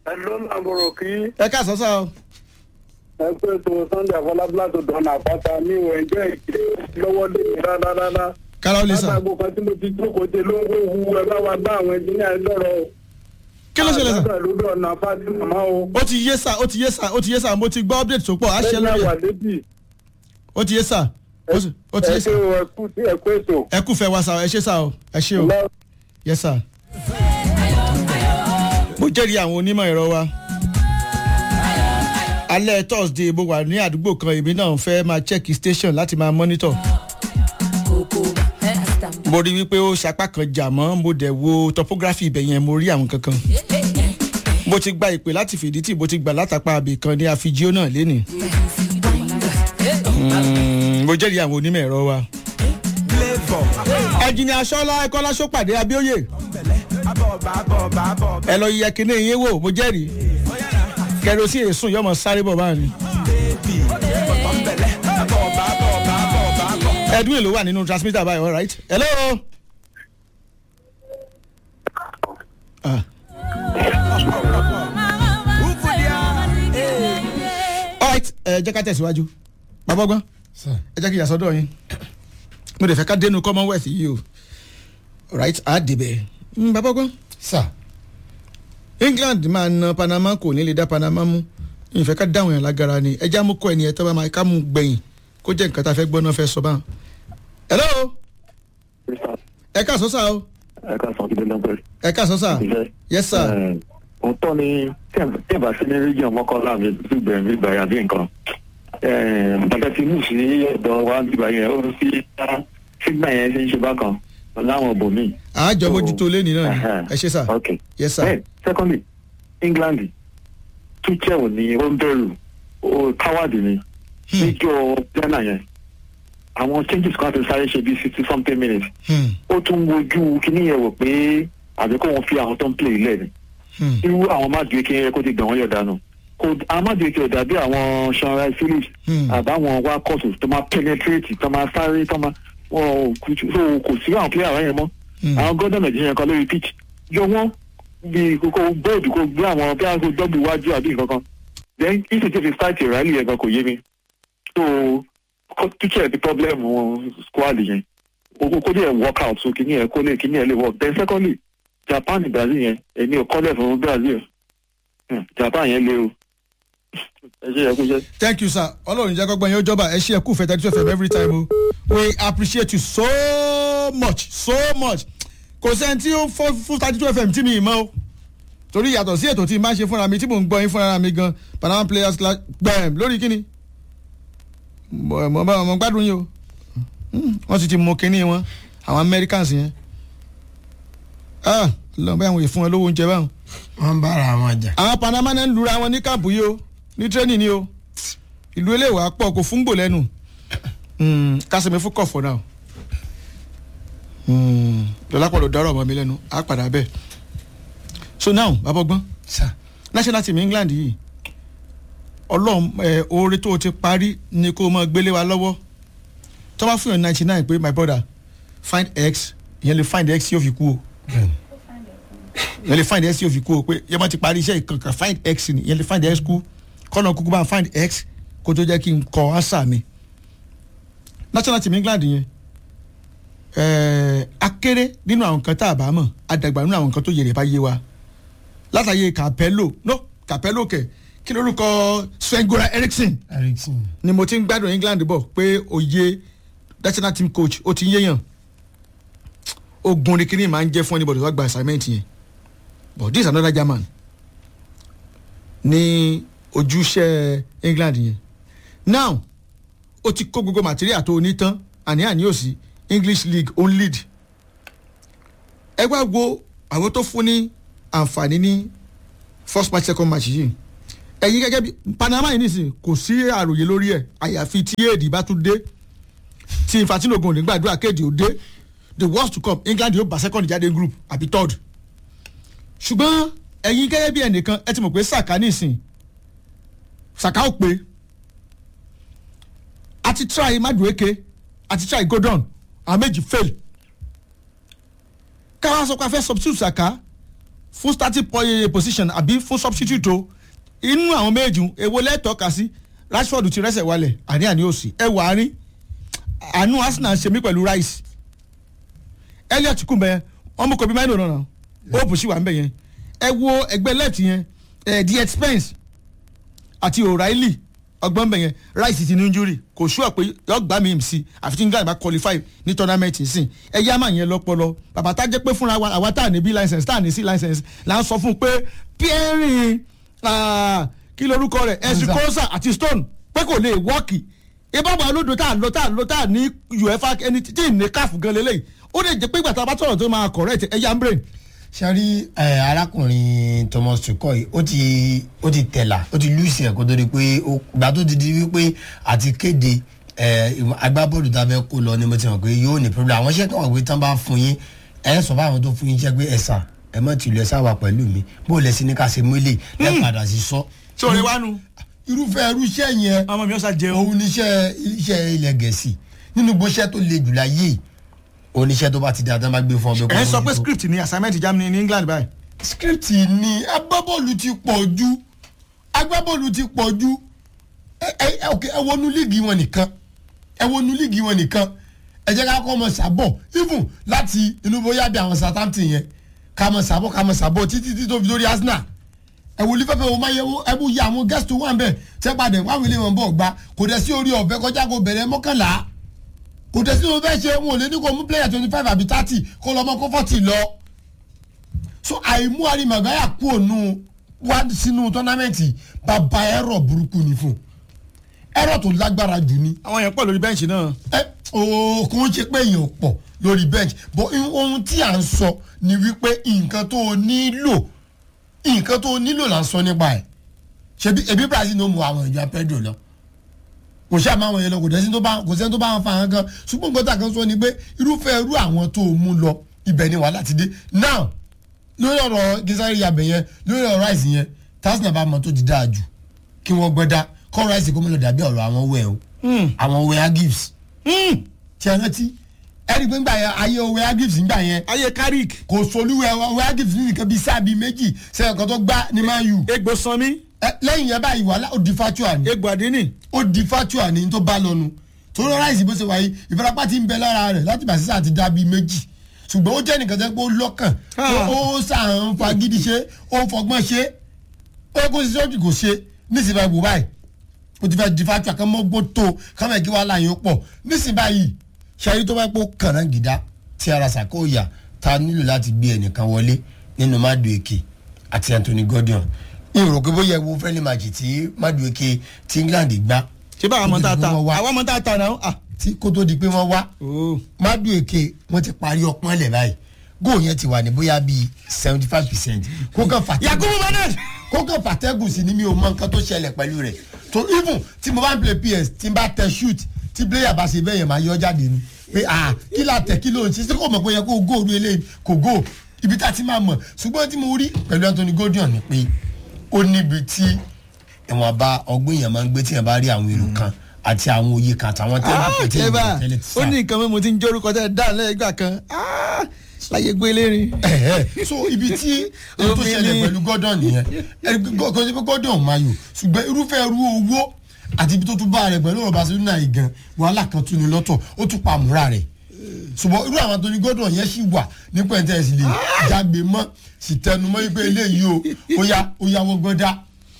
ẹ ló ń àbúrò kí ẹ ká sọ́sà o. ẹ pé tó sunday afọlábílà tó dọ̀nà àpáta mi ò ẹ̀jẹ̀ ìdílé lọ́wọ́ lé mi rárá. kára ó lè sàn. látàgbò kan tí mo ti jókòó ṣe ló ń wó hu ẹ bá wa bá àwọn ẹnjìníà lọ́rọ̀ o. kí ló ṣẹlẹ̀ sàn. àgbàdo ló dọ̀nà fásitì màmá o. ó ti yé sà ó ti yé sà ó ti yé sà mo ti gbọ́ update tó pọ̀ á ṣe lẹ́yìn lórí àwà ẹ̀ lébì ó ti yé sà ó sì- ó ti ẹ yé ṣe sà o ẹ kú sí ẹ kú ètò. ẹ kú fẹ́ wa sà ẹ ṣe sà o ẹ ṣe o Lọ- yẹ sà. mo jẹ́rìí àwọn onímọ̀ ẹ̀rọ wa alẹ́ thursday mo wà ní àdúgbò kan èmi náà fẹ́ máa check station láti máa monitor mo rí wípé ó sapá kan jà mọ́ mo dẹ̀ wo topography ibẹ̀ yẹn mo rí àwọn kankan mo ti gba ìpè láti fìdí tí mo ti gbà látàpá abì kan ní àfijó náà lénìí Mm, mo jẹ́rìí àwọn onímọ̀ ẹ̀rọ wa. ẹ̀jìnì aṣọ́lá ẹ̀kọ́lá ṣọ́pàdé abíóyè ẹ lọ yẹ kíní yín wò mo jẹ́rìí kẹrosi èsùn yọmọ sáré bọ̀ báyìí. edwin ló wà nínú transmitter báyìí all right hello. Ah. all right ẹ jẹ́ ká tẹ̀síwájú bàbá ọgbọ́n ẹ jẹ́ kí ìyàsọ́dọ̀ yín mo lè fẹ́ ká dénú commonwealth yìí o all right á débẹ̀ Mm, bàbá ọgbọ́n sà england máa na panama kò ní lè dá panama mú ìfẹ́ ká dáhùn yẹn lágara ni ẹja mú kọ́ ẹni ẹ̀ tó bá máa ká mú gbẹ̀yìn kó jẹ́ nǹkan tá a fẹ́ gbọ́ náà fẹ́ sọ báwọn. hello ẹ ká sọ sá o ẹ ká sọ kílódé náà pẹ̀lú. ẹ ká sọ sá yes sir òótọ́ ni tí ẹ bá sí ní region mọ́kànlá mi gbígbẹ̀ mi gbà yàbí nǹkan. bàtà ti mú sí ọ̀dọ̀ wa gbígbà yẹn ó fi sígbà yẹn ṣe ń ṣe bákan láwọn bòmí. àjọ mójútó lẹ́ni náà ni ẹ ṣe sá ok yes sir then secondly england tuchel ni ó ń bẹ̀rù ó káwádì ni níjọ ghana yẹn àwọn changes kan ti sáré ṣe bí sixty something minutes Hmm, ó tún wojú kíní yẹn wò pé àbí kó wọn fi àwọn tó ń play ilẹ̀ ni hmm, irú àwọn májèké yẹn kó ti gbà wọ́n yọ̀ dànù kò àwọn májèké ọ̀dà bí àwọn sanra phillips Hmm. àbáwọn wakọ̀tù tó máa penetrate tó máa sáré tó máa wọn ò kú so kò sí àwọn player rẹ̀ yẹn mọ́ Hmm. àwọn gọ́dọ̀ nàìjíríà kan lórí pitch yọ wọ́n bí kókó bóòdù kó gbé àwọn bí àwọn dọ́gbù iwájú àbí nǹkan kan then if it is start ìrálì yẹn gan kò yé mi so teacher the problem wọn squad yẹn kókó kó dẹ̀ work out so kìíní yẹn kó lè kìíní yẹn lè work then secondly japan brazil yẹn èmi ò kọ́lẹ̀ fún brazil Hmm, japan yẹn lé o ẹ ṣe yẹ kó jẹ. thank you sir ọlọ́run jẹ́ kọ́gbọ́n yẹn ó jọba ẹ ṣe ẹ̀kú fẹ́ thirty two fm every time o we appreciate you so much so much kò sẹ́ni tí ó fọ́ fún thirty two fm tí mi ì mọ́ o torí yàtọ̀ sí ètò tí n máa ń ṣe fúnra mi tí mò ń gbọ́ yín fúnra mi gan panama players class gbẹ̀m lórí kíni mo mo bá mo gbádùn yín o Hmm, wọ́n sì ti mú kínní wọn àwọn americans yẹn ah lọ́n bá àwọn èèfún wọn lówó oúnjẹ báwọn wọ́n bára wọn jà. àwọn panama náà ń lura wọn ní káàpù yìí o ní tírénì ni o ìlú eléwà pọ̀ kò fún gbò lẹ́nu kásìmí fún kọ̀fọ̀ náà lọ́lápọ̀ ló dárò ọmọ mi lẹ́nu á padà bẹ́ẹ̀ so now babọ́gbọ́n sà national team england yìí ọlọ́run ẹ̀ oore tó o ti parí ni kó o mọ gbélé wa lọ́wọ́ tó bá fún yàn ninety nine pé my brother find x ìyẹn lè find x yóò fi kú o bẹ́ẹ̀ni yẹn lè find x yóò fi kú o pé yẹn bá ti parí iṣẹ́ ìkankan find x ni yẹn lè find x kú kọ́nà kúkú bá ń find x kó tó jẹ́ kí n kọ́ answer mi. national team england yẹn ẹ̀ẹ́ akéré nínú àwọn nǹkan tá a bá mọ̀ àdàgbà nínú àwọn nǹkan tó yẹrẹ bá yé wa látàyè capello no capello kẹ kí lórúkọ sven-goran eriksson ericsson ni mo ti ń gbádùn england bọ̀ pé òye national team coach ó ti ń yéèyàn ogun ni kíní máa ń jẹ́ fún anybody wá gba assignment yẹn but this is another german ní ojúṣe england yẹn now ó ti kó gbogbo material tó o ní tán àní-àní ò sí english league on lead ẹ wá wo àwọn tó fún ní àǹfààní ní first match second match yìí ẹ̀yin gẹ́gẹ́ bí panama yìí nìsín kò sí àròyé lórí ẹ̀ àyàfi tí èdè bá tún dé tí infantino ogun ní gbàdúrà kéde ò dé the worst to come england yóò bá second jáde group àbí third ṣùgbọ́n ẹ̀yin gẹ́gẹ́ bí ẹnìkan ẹ ti mọ̀ pé saka nìsín saka ò pé àti try madueke àti try gordon àwọn méjì fail káwá sọ pé a fẹ́ substitute saka fún starting po- position àbí fún substitute o inú àwọn méjì èwo lẹ́tọ̀ọ́ka sí rashford ti rẹ́sẹ̀ wálẹ̀ àní àní òsì ẹ wà á rí àánú arsenal ṣe mí pẹ̀lú rice elliot kùn bẹ́ẹ̀ ọmọ kò bí máìlò náà hope sì wà ń bẹ̀ yẹn ẹ wo ẹgbẹ́ left yẹn ẹ the expense àti o'reilly ọgbọ́n bẹ̀ yẹn rice ti ní injury kò sure pé yọ gbà mí sí àfi tí england bá qualify ní tournament sìn ẹ yá máa yẹn lọ́pọlọ bàbá tá jẹ́ pé fúnra wa àwa tá à ní b license tá à ní c license là ń sọ fún un pé pierre kí lorúkọ rẹ̀ ẹ̀sìn kọ́sà àti stone pé kò lè wọ́ọ̀kì ìbáwọ̀ olódò tá à ń lọ tá à ń lọ tá à ní uefa ẹni tí ì ní káàfù gan lélẹ́yìí ó lè jẹ́ pé ìgbà tá a bá sọ̀rọ̀ tó máa correct ẹ yá ń brain sẹ́rí arákùnrin thomas tuchel ó ti ó ti tẹ̀là ó ti lùsì ẹ̀ kó tó di pé ó gbà tó ti di wípé àti kéde eh, ìwọ̀n agbábọ́ọ̀lù tá a fẹ́ kó lọ ni mo ti mọ̀ pé yóò ní problem àwọn iṣẹ́ kan wà pé tán bá fún yín ẹ̀ sọ fáwọn tó fún yín jẹ́ pé ẹ̀ sà ẹ̀ mọ̀ tìlú ẹ̀ sáwà pẹ̀lú mi bó o lẹ̀ sí ní ká ṣe mélè ẹ̀ padà sí sọ. sọ̀rọ̀ ìwánu irúfẹ́ irú iṣẹ́ yẹn ọmọ mi ọ̀sà jẹun òun níṣẹ́ iṣẹ́ ilẹ̀ gẹ̀ẹ́sì nínú gbóṣẹ́ tó le jù láyé oníṣẹ́ tó bá ti dáadáa bá gbé fún ọ ẹ̀ ń sọ pé script ni assignment germany ní england báyìí script ni agbábọ́ọ̀lù ti pọ̀ ju agbábọ́ọ̀lù ti pọ̀ ju ẹ ẹ ẹ ok ẹ wọnú líìgì wọn nìkan ẹ wọnú líìgì wọn nìkan ẹ jẹ́ ká kọ́ ọmọ sàbọ̀ even láti inú bóyá bí àwọn Southampton yẹn ká mọ sàbọ̀ ká mọ sàbọ̀ títí títí tó fi lórí Arsenal ẹ wò lífẹ́fẹ́ wo máa yẹ wo ẹ bú yẹ àwọn guest tó wà ń bẹ̀ tẹ́ padà wá wílé wọn bọ̀ gba kò dẹ̀ sí orí ọ̀fẹ́ kọjá kó bẹ̀rẹ̀ mọ́kànlá kò dẹ̀ sí orí fẹ́ ṣe wọn ò lè ní kó mú player twenty five àbí thirty kó lọ́ mọ́ kó forty lọ so àìmú arimagaya kú ònú wá sínú tọ́námẹ́ǹtì bàbá ẹ̀rọ burúkú ni fún ẹ̀rọ tó lágbára jù ni àwọn yẹn pọ̀ lórí bẹ́ǹchì náà ẹ ooo kò ń ṣe pé èèyàn pọ̀ lórí bench but ohun tí à ń sọ ni wípé nǹkan tó o nílò nǹkan tó o nílò là ń sọ nípa ẹ̀ ṣebí ebi Brazil ló mú àwọn ìjọ Pedro lọ kò ṣe àmọ́ àwọn yẹn lọ kò dẹ́sí tó bá kò sẹ́ni tó bá wọn fa àwọn kan ṣùgbọ́n nǹkan tá a kan sọ ni pé irúfẹ́ irú àwọn tó o mú lọ ibẹ̀ ni wàhálà ti dé now lórí ọ̀rọ̀ gisari yabẹ̀ yẹn lórí ọ̀rọ̀ rice yẹn tásínà bá mọ tó ti dáa jù kí wọ́n gbẹ́dá kọ́ rice kó mọ́ lọ dàbí ọ̀rọ̀ àwọn wẹ̀ o àwọn wẹ̀ gives tí a rántí ẹni pé ńgbà yẹn ayé wẹ̀ gives ńgbà yẹn ayé carrick kò solúwẹ̀ wẹ̀ gives ní nǹkan bíi sáà bíi méjì sẹ́yìn kan tó gbá ní man u egbò sanmi Ẹ, lẹ́yìn yẹn báyìí wàhálà ó di fatua ni egbò àdínì ó di fatua ni tó bá lọ́nu torí rice bó ṣe wáyé ìfarapa ti ń bẹ lára rẹ̀ láti bàṣẹ́ àti dá bíi méjì ṣùgbọ́n ó jẹ́ nìkan tẹ́ pé ó lọ́kàn Ah. ó sàn fagídí ṣe ó ń fọgbọ́n ṣe ó yẹ kó ṣe sọ́jú kò ṣe nísìnyí báyìí wò báyìí ó ti fẹ́ di fatua kan mọ́ gbó tó kámẹ́ kí wàhálà yẹn ó pọ̀ nísìnyí báyìí ṣayí tó bá pọ̀ kànáà gìdá tí ara sàkóyà ta nílò láti gbé ẹnìkan wọlé nínú Madueke àti Anthony Gordon ìrò pé bóyá ewu friendly match tí Madueke tí England gbá ṣé bá àwọn ọmọ tá a ta Wọ́n wá. àwọn ọmọ tá a ta náà ah tí kó tó di pé wọ́n wá ooo Madueke wọ́n ti parí ọpọ́n lẹ̀ báyìí góò yẹn ti wà ní bóyá bíi seventy five percent kó kàn fàtẹ́gùn yakubu manet kó kàn fàtẹ́gùn sí ni mi ò mọ nǹkan tó ṣẹlẹ̀ pẹ̀lú rẹ̀ tó even tí mo bá ń play PS tí n bá tẹ shoot tí player bá ṣe bẹ́ẹ̀ yẹn máa yọ jáde ni pé ah kí la tẹ̀ kí ló ń ṣe ṣé kò mọ̀ pé yẹ kó góò ní eléyìí kò góò ibi tá a ti máa mọ̀ ṣùgbọ́n tí mo rí pẹ̀lú Anthony Gordon ni pé ó níbi tí ìwọ̀n bá ọgbọ́n èèyàn máa ń gbé tí èèyàn bá rí àwọn èrò kan àti àwọn òye kan àtàwọn tẹ́lẹ̀ tẹ́lẹ̀ eba tẹ́lẹ̀ ó ní nǹkan mímu tí ń jórúkọ tẹ́ dáa lẹ́gbà kan ah, láyé gbé lérin Ẹ̀hẹ́. so ibi tí ohun tó Omi ṣẹlẹ̀ ni. pẹ̀lú Gordon nìyẹn ẹni kò kò sí pé Gordon máa yò ṣùgbọ́n irúfẹ́ irú owó àti ibi tó tún bá rẹ̀ pẹ̀lú ọ̀rọ̀ Barcelona yìí gan wàhálà kan tún ní lọ́tọ̀ ó tún pa àmúra rẹ̀ ṣùgbọ́n irú àwọn tó ní Gordon yẹn ṣì wà ní pẹ̀ntẹ́ sì lè jágbe mọ́ sì tẹnu mọ́ wípé eléyìí o ó yá ó yá wọ́n gbọ́dá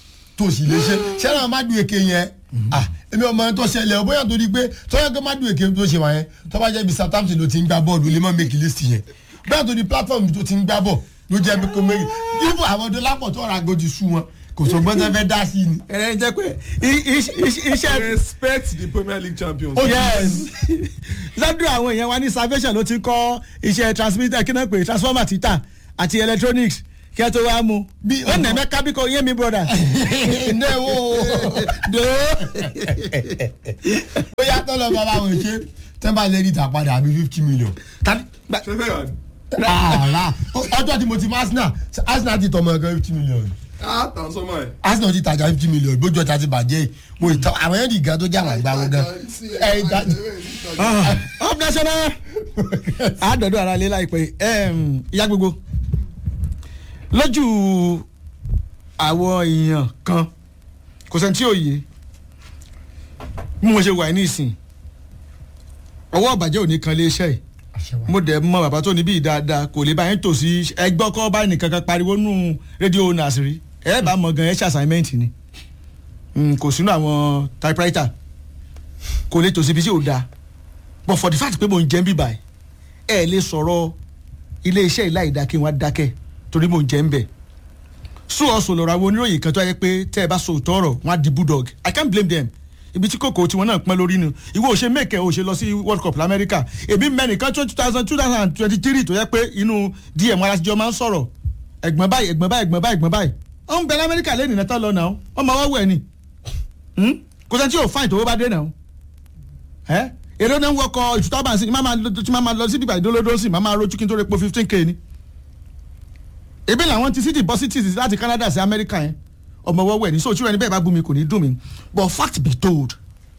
tó sì lè ṣe ṣẹlẹ̀ Madueke yẹn ah èmi ọmọ yẹn tó ṣẹlẹ̀ ọ bóyá torí pé tọ́yà pé Madueke tó ṣe wà yẹn tó bá jẹ́ bí Southampton ló ti ń gbá bọ́ọ̀lù ó lè má make list yẹn bóyá torí platform tó ti ń gbá bọ̀ ló jẹ́ bí kò méjì yíbo àwọn ọdún lápọ̀ tó ra agojú sú wọn kò sọ gbọ́dọ̀ fẹ́ dá sí i ni. ẹ̀rẹ́ jẹ́ pé i- i- i- iṣẹ́ respect the premier league champions. Ó- yes lọ́dún àwọn èèyàn wa ní salvation ló ti kọ́ iṣẹ́ transmitter kí náà pé transformer títà àti electronics kí ẹ tó wá mú Bí ó nà ọ̀nà- mẹ́ka bí kò yé mi broda iná ẹ̀ wò ó do bóyá tó lọ bá báwọn ṣe tẹ́ bá lè rí ìta padà àbí fifty million. tani ṣe fẹ́ yà rárá ọjọ́ tí mo ti mọ Arsenal Arsenal ti tọmọ ẹgbẹ́ fifty million á tàn sọ́mọ́ ẹ̀. Arsenal ti tajà fifty million bójú ọjà ti bàjẹ́ yìí mo ìtàn àwọn ẹ̀yẹ́dì gan tó jà wọ́n gbà wọ́n gan ẹ̀ ìta up national àádọ́dọ̀ ara lé láìpẹ́ ẹm, ìyá gbogbo lójú àwọn èèyàn kan kò sẹ́ni tí ò yé bí mo ṣe wà ní ìsìn ọwọ́ ọ̀bàjẹ́ ò ní kan iléeṣẹ́ yìí mo dẹ̀ mọ bàbá tó níbí dáadáa kò lè bá yín tò sí ẹgbọ́ kọ́ bá nìkan kan pariwo nù rédíò owners rí ẹ bá mọ gan ẹ ṣe assignment ni Mm, kò sínú àwọn typewriter kò lè tò síbi tí ò dáa but for the fact pé mo ń jẹ́ ń bíbà ẹ lè sọ̀rọ̀ iléeṣẹ́ ìlà ìdá kí wọ́n á dákẹ́ torí mo ń jẹ́ ń bẹ̀ so ọ̀sùn lọ́rọ̀ àwọn oníròyìn kan tó yẹ pé tẹ́ ẹ bá so òótọ́ ọ̀rọ̀ wọ́n á di bulldog i can't blame them ibi tí kòkó tiwọn náà pẹ́ lórí nu ìwọ ò ṣe mẹ́kẹ́ ò ṣe lọ sí world cup lamẹ́ríkà èmi mẹ́nìkan two thousand two thousand and twenty three tó yẹ pé inú dm aláṣẹjọ máa ń sọ̀rọ̀ ẹ̀gbọ́n báyìí ẹ̀gbọ́n báyìí ẹ̀gbọ́n báyìí ẹ̀gbọ́n báyìí ó ń bẹ lamẹ́ríkà lẹ́nu ìnátá lọ náà ọmọ ọwọ́ ẹ̀ ni Hmm? kò sẹ́ni tí yóò fáìn tó bá dé náà ẹ́ èrè náà ń wọkọ̀ ìtútàbà sí máa máa lọ sí bíbá ìdólódó sí máa máa rojú kí n tó repo fifteen k ni ebi làwọn ti city bọ́ city láti Canada sí America yẹn ọmọ ọwọ́ ẹ̀ ní sọ òtún ẹni bẹ́ẹ̀ bá bú mi kò ní dùn mí but fact be told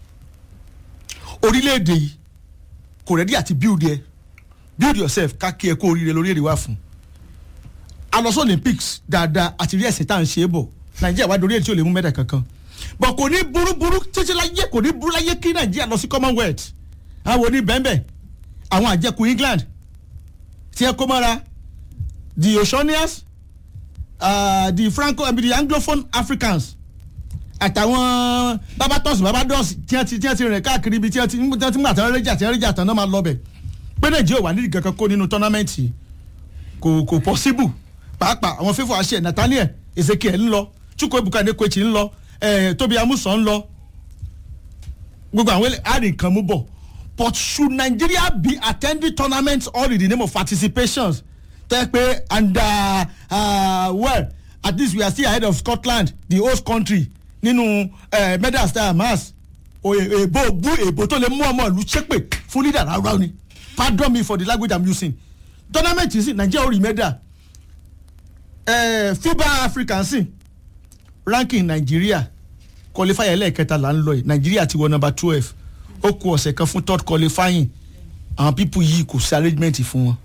orílẹ̀-èdè yìí kò rẹ́dí àti build yẹ build yourself ká kí ẹ kó oríire lórí èrè wá fún alọ́sọ Olympics dáadáa àti rí ẹ̀sìn tá à ń ṣe é bọ̀ Nàìjíríà wá dorí èyí tí ò lè mú mẹ́ta kankan bọ̀ kò ní burúburú títí láyé kò ní burú láyé kí Nàìjíríà lọ sí Commonwealth àwọn oní bẹ́ẹ̀nbẹ́ẹ̀ àwọn àjẹkù England tí ẹ kó mọ́ra the Oceanians uh, the Franco I mean, the Anglophone Africans àtàwọn babatos babados tí wọ́n ti tí wọ́n ti rìn káàkiri ibi tí wọ́n ti tí wọ́n ti mú àtàwọn rẹ́jà tí wọ́n rẹ́jà tán náà máa lọ bẹ̀ pé Nàìjíríà wà nídìí kankan kó nínú tọ́námẹ́ǹtì kò kò possible pàápàá àwọn fífọ àṣẹ Nathaniel Ezekiel ń lọ Chukwuebuka Nekwechi ń lọ eh, Tobi Amusan ń lọ gbogbo àwọn àrìn kan mú bọ̀ but should Nigeria be attending tournaments all in the name of participations tẹ́ pé and uh, uh, well at least we are still ahead of Scotland the host country nínú uh, medal star mass èbó bú èbó tó lè mú ọmọ ìlú ṣépè fún leader rárá ni pardon me for the language i'm using tournament yìí sì Nigeria ó rí medal uh, FIBA African sì ranking Nigeria qualifier ẹlẹ́ẹ̀kẹta là ń lọ yìí Nigeria ti wọ number twelve ó kù ọ̀sẹ̀ kan fún third qualifying àwọn people yìí kò sí arrangement fún wọn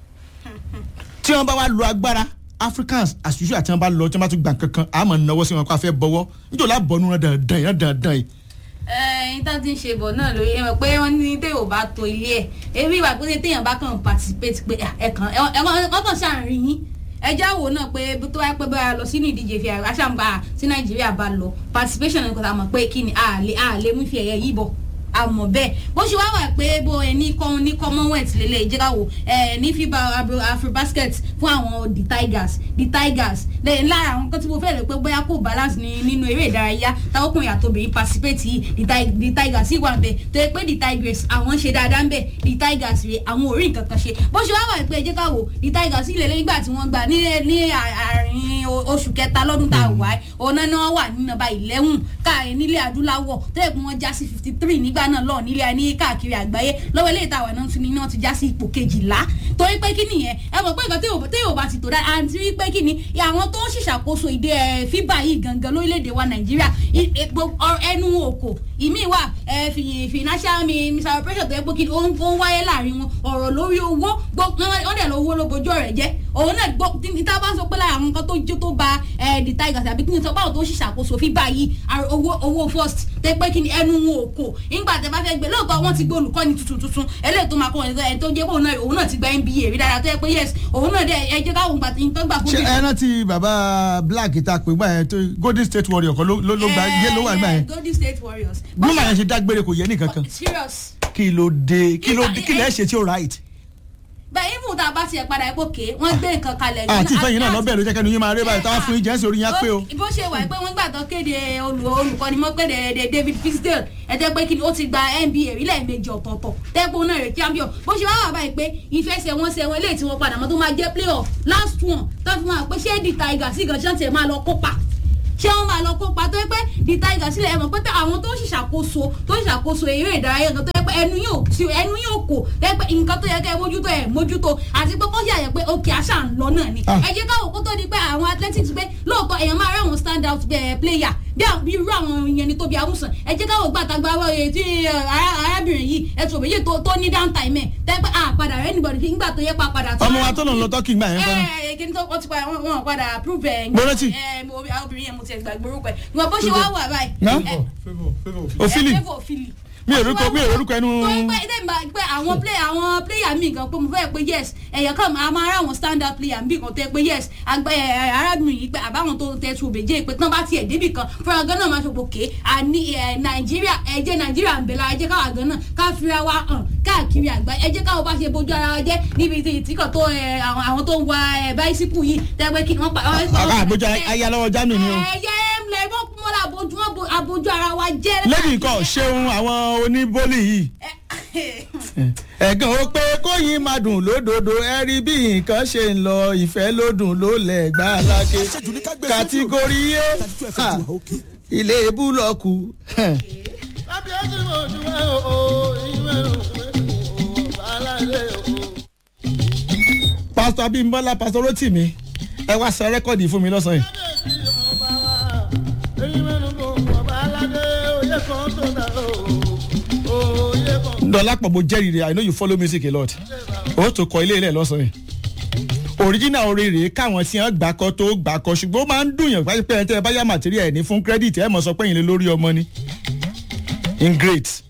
tí wọ́n bá wá lo agbára Africans as usual tí wọ́n bá lọ tí wọ́n bá tún gbà kankan àmọ́ náwó sí wọn kó a fẹ́ bọ́wọ́ nítorí àbọ̀nú rẹ̀ dandan yẹn dandan yìí. ẹyin tá ti ń ṣe bọ̀ náà lóye ẹ mọ̀ pé wọ́n ní téèyàn bá to ilé ẹ̀ ebi ìwà pé téèyàn bá kàn participate pé ẹ̀kan ẹ̀kan kàn ṣàárín yín ẹjá wo náà pé tó wáyé pé báyà lọ sínú ìdíje fi àṣàmùgbà tí Nàìjíríà bá lọ participation ní kòtà mọ̀ pé kí ni àlè àlè mú fi ẹ̀yẹ yìí bọ̀ àmọ́ bẹ́ẹ̀ bó ṣe wá wà pé bó ẹ ní kọ́ ní commonwealth lélẹ̀ ìjẹ́káwó ẹ ní fiba afrobasket fún àwọn the tigers the tigers lẹ́yìn lára àwọn kan tí mo fẹ́ rẹ̀ pé bóyá kò balance ní nínú eré ìdárayá táwọn ọkùnrin àtòbìnrin participate yìí the tigers sì wà ń bẹ̀ tó yẹ pé the tigers àwọn ṣe dáadáa ń bẹ̀ the tigers rè àwọn ò rí nǹkan kan ṣe bó ṣe wá wà pé ìjẹ́káwó the tigers ilẹ̀ lẹ́yìn ìgbà tí wọ́n gbà ní àárín oṣù kẹta lọ́dún tá a wà ọ̀nà náà wà ní nọ́mbà eleven káàrin nílẹ̀ adúláwọ̀ tó yẹ pé wọ́n já sí fifty three nígbà náà lọ nílé ní káàkiri àgbáyé lọ́wọ́ ilé ìtawà náà tún ní náà ti já sí ipò kejìlá torí pé kí nìyẹn ẹ mọ̀ pé nǹkan tí yóò bá ti tò dáa àti wípé kí ni àwọn tó ń ṣìṣàkóso ìdè fíbà yìí gangan lórílẹ̀‐èdè wa nàìjíríà ẹnu òkò ìmí wà financial misappropriation tó yẹ pé kí ni ó ń wáyé láàrin wọn ọ̀rọ̀ lórí owó wọ́n dẹ̀ lọ owó ló bojú ọ̀rẹ́ jẹ́ òun náà gbọ́ níta bá sọ pé lára àwọn nǹkan tó jó tó ba the tigers àbí kí ni sọ báwo tó ṣìṣàkóso fíbà yìí owó owó first tẹ pé kí ni ẹnu wọn òkò nígbà tẹ bá fẹ́ gbé lóòótọ́ wọ́n ti gbé olùkọ́ni tuntun tuntun eléyìí tó máa kọ́ ẹ̀ tó jẹ́ pé òun náà ti gba NBA rí dáadáa tó yẹ pé yes òun náà dẹ ẹ jẹ́ káwọn gbà tó gbà fún mi. ṣé ẹ rántí bàbá black ta pé gbà yẹn tó golden state warrior kan ló gba yé ló wà gbà yẹn. golden state warriors. bí màá yẹn ṣe dágbére kò yẹ nìkan kan. serious. kí ló dé kí ló dé kí lẹ ṣe tí ó right. bẹ́ẹ̀ even tá a bá tiẹ̀ padà ipò ké wọ́n gbé nǹkan kalẹ̀. àti ìfẹ́yìn náà lọ́bẹ̀rẹ̀ ló jẹ́ kẹ́nu yín máa rí báyìí táwọn fún yín jẹ́nsì orí yín á pé o. bó ṣe wà pé wọ́n gbà tó kéde olùkọ́ni mọ́ pé David Fisdale ẹ jẹ́ pé kí ni ó ti gba NBA rí lẹ́ẹ̀mejì ọ̀tọ̀ọ̀tọ̀ tẹ́gbọ́n náà rẹ̀ champion bó ṣe wá wà báyìí pé ìfẹsẹ̀wọnsẹ̀ wọn eléyìí tí wọ́n padà mọ́ tó máa jẹ́ playoff last one tó fi máa pé ṣé the Tigers sí gan ṣáà tiẹ̀ máa lọ kópa ṣé wọn máa lọ kópa tó yẹ pé the Tigers sílẹ̀ ẹ̀ mọ̀ pé àwọn tó ń ṣàkóso tó ń ṣàkóso eré ìdárayá gan tó yẹ pé ẹnu yóò tí ẹnu yóò kò tẹ́ pé nǹkan tó yẹ kẹ́ ẹ mójútó ẹ̀ mójútó àti pé kó yà yẹ pé òkè àṣà ń lọ náà ni Ah. ẹ jẹ́ káwọ́ kó tó di pé àwọn athletics pé lóòótọ́ èèyàn máa rí àwọn stand out eh, player bí àwọn- bí irú àwọn yẹn ni tóbi awúsàn ẹ jẹ́ káwọ́ gbàtàgbà wọ èyí tí eh, ará- arábìnrin yìí ẹ tó méjì tó tó ní down time ẹ̀ tẹ́ pé àpadà rẹ̀ anybody fi nígbà tó yẹ pa padà tó ọmọ wa tó lọ lọ tọ́kì gbà yẹn fẹ́ràn. ẹ kí ni tó wọ́n ti padà wọ́n padà approve ẹ̀ Mo rántí. ẹ mo obìnrin yẹn mo ti ẹ̀ gbàgbé orúkọ ẹ̀ ìwọ̀n bó ṣe wá wà báyìí Ná? ẹ- favour favour òfìlì ẹ favour Philly. mi ò rúkọ mi ò rúkọ ẹnu. tó ń pẹ́ ẹ̀dẹ̀ ìgbà pé àwọn play àwọn player mi gan pé mo fẹ́ pé yes ẹ̀yàn kan máa máa rá àwọn standard player mi kan tẹ́ pé yes àgbẹ̀ ẹ̀ arábìnrin yìí pé àbáwọn tó tẹ̀ tó bèjẹ́ pé tán bá tiẹ̀ débì kan fúnra gan náà máa ṣe pòkè àní ẹ̀ nàìjíríà ẹ̀jẹ̀ nàìjíríà ń bẹ̀ lára ẹ̀jẹ̀ káwa gan náà ká fira wa hàn káàkiri àgbà ẹ̀jẹ̀ káwa bá ṣe bójú ara wa jẹ́ níbi tí ìtìkọ̀ tó ẹ̀ àwọn àwọn tó ń wa ẹ̀ báísíkù yìí tẹ́ pé kí wọ́n pa àbá àbójà ayálọ́wọ́ germany ni o. ẹ̀yẹ ẹ̀mlẹ̀ wọ́n mọ́ra abojú wọn abojú ara wa jẹ́ lẹ́yìn nǹkan ṣeun àwọn oníbólì yìí. ẹ̀gàn ó pé kóyin máa dùn lódodo ẹ rí bí nǹkan ṣe ń lọ ìfẹ́ ló dùn ló lẹ̀ gbá lákè. kàtígórí yé ha, ilé búlọ̀kù. pásítọ̀ abímbọ́lá pásítọ̀ rotimi ẹ wá sọ rẹ́kọ̀dì fún mi lọ́sàn-án yìí. dọ́lápọ̀ mo jẹ́rìí rẹ̀ i know you follow music a lot o tó kọ ilé ilẹ̀ lọ́sàn-án yìí original orin rèé káwọn tí wọn gbà kọ tó gbà kọ ṣùgbọ́n ó máa ń dùn yàn pé ẹ tẹ́ ẹ bá yá material ẹ̀ ní fún credit ẹ mọ̀ sọ pé yìí lè lórí ọmọ ni in great